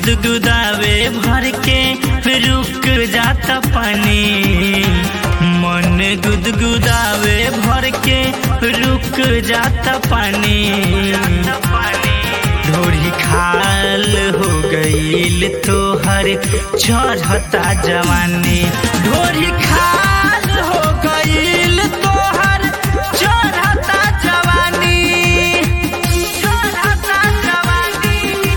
गुदगुदावे भर के रुक जाता पानी मन गुदगुदावे भर के रुक जाता पानी ढोरी खाल हो गईल तोहर चढ़ता जवानी ढोरी खाल हो गईल तोहर चढ़ता जवानी चढ़ता जवानी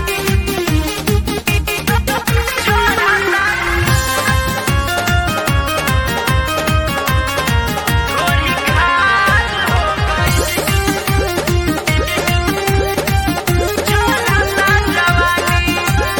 ढोरी खाल हो चढ़ता जवानी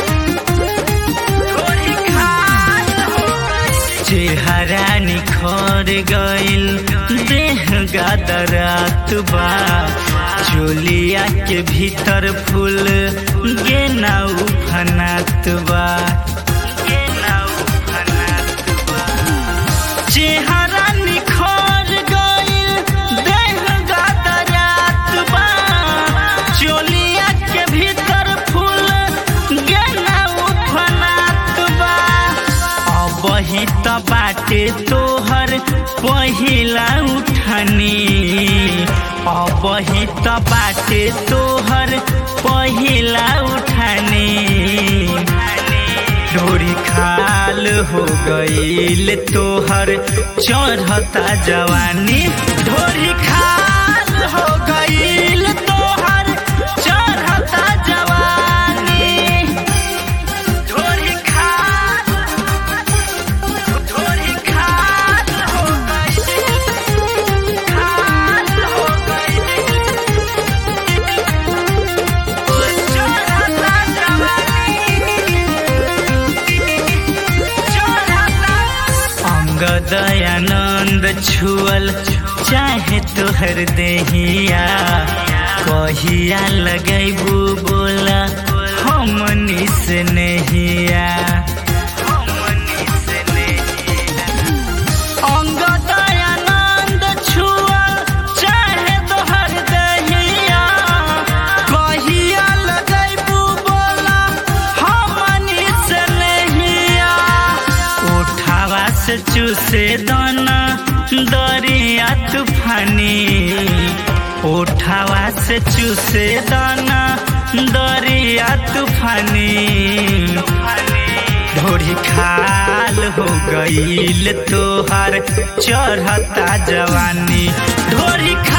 ढोरी खाल हो चेहरा निखर गइल देह गादरात बा चोलिया के भीतर फूल गेना उफनात बा गेना उफनात बा चेहरा निखर गइल देह गादरात बा चोलिया के भीतर फूल गेना उफनात बा अबही त बाटे तोहर पहिला उठनी अबही त बाटे तोहर पहिला उठनी डोरी खाल हो गईल तोहर चढ़ता जवानी ढोरी खाल हो गईल तोहर चढ़ता जवानी ढोरी खाल ढोरी खाल हो गईल खाल हो गईल चढ़ता अंग दयानंद छुअल चाहे तोहर देहिया कहिया लगैबू बोला हमनी से नहिया अंग दयानंद छुअल चाहे तोहर देहिया कहिया लगैबू बोला हमनी से नहिया उठावा से चूसे दाना दरिया तूफानी उठावा से चूसे दाना दरिया तूफानी ढोरी खाल हो गईल तोहार चढ़ता जवानी ढोरी खा